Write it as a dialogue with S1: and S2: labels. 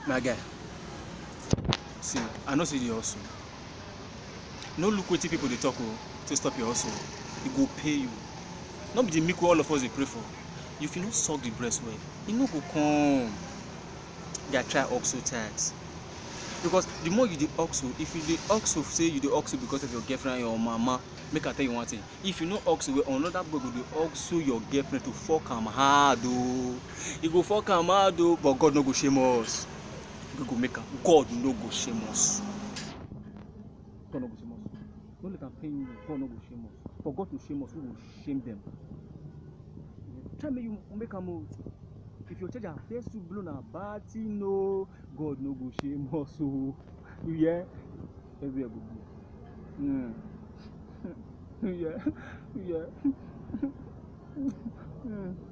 S1: my guy see i know say you dey hustle no look wetin people dey talk o to stop your hustle e go pay you no be the milk wey all of us dey pray for if you no suck the breast well e no go come guy try hustle tight because the more you dey hustle if you dey hustle say you dey hustle because of your girlfriend and your mama make i tell you one thing if you no hustle well another boy go dey hustle your girlfriend to fuck am hard o e go fuck am hard o but god no go shame us we go make am god no go shame us god no go shame us no let am pain you god no go shame us for god to shame us we go shame them try make you make am o if your charger first to blow na bad thing o god no go shame us o you hear everywhere go good mm. you hear you hear mm.